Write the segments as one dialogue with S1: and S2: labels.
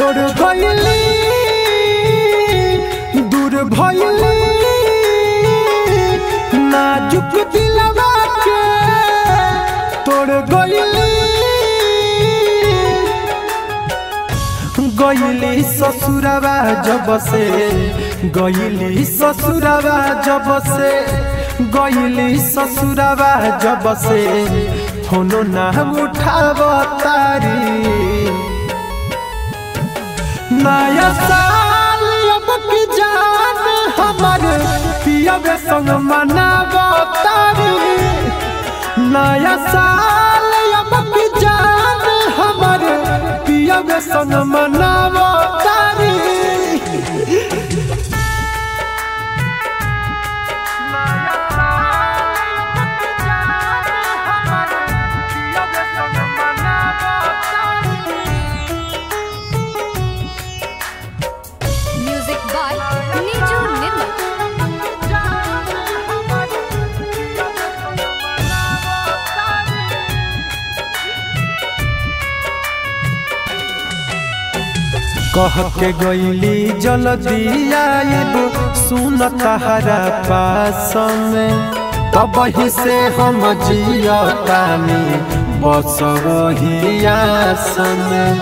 S1: तोड़ गईली दूर भइली नाजुक दिलवा के तोड़ गईली गईली ससुरवा जब से गईली ससुरवा जब से गईली ससुरवा जब से होनो ना उठाव तारी नया साल अब की जान हमर पियबे संग मनाव तारी नया साल अब की जान हमर पियबे संग मनाव तारी
S2: Music by Niju Nirmal.
S1: कह के गईली जल्दी आइब सुन तहरा पास में तब ही से हम जियतानी बस वही आस में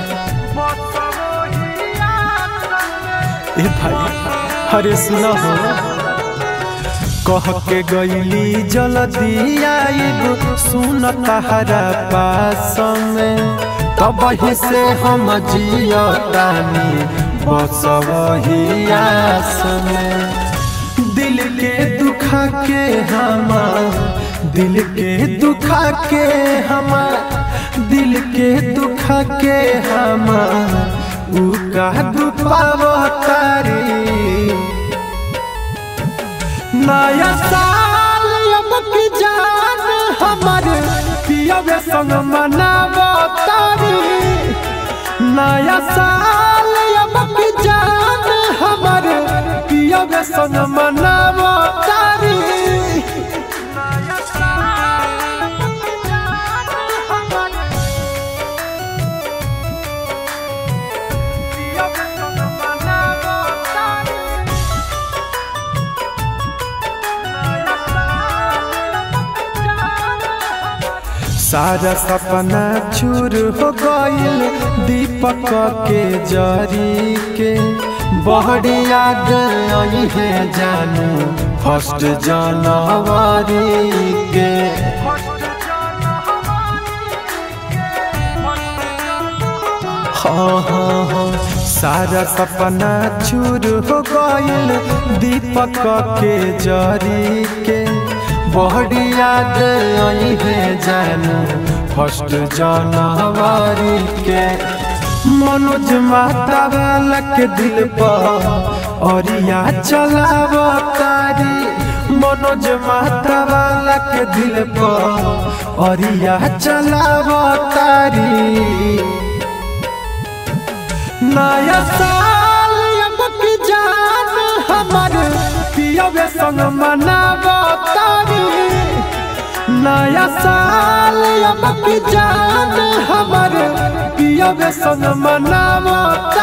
S1: ए भाई अरे सुनो हो कह के गईली जल्दी आइब सुन तहरा पास में तब ही से हम जियतानी बस वही आस में दिल के दुखा के हमार दिल के दुखा के हमार दिल के दुखा के हमार उ का दुपाव तारी नया साल अब की जान हमर पियबे संग मनाव तारी नया साल अब की जान हमर पियबे संग मनाव तारी सारा सपना चूर हो गईल दीपक के जरी के बहरी याद आई है जानू फर्स्ट जनवरी के हाँ हाँ हाँ सारा सपना चूर हो गईल दीपक के जरी के बहरी याद आई है जानू फर्स्ट जनवरी के मनोज माता वाला के दिल पर औरिया चलाव तारी मनोज माता वाला के दिल पर औरिया चलाव तारी नया साल अब की जान हमर पियबे संग मनाव तारी नया साल अब की जान हमर पियबे संग मनाव तारी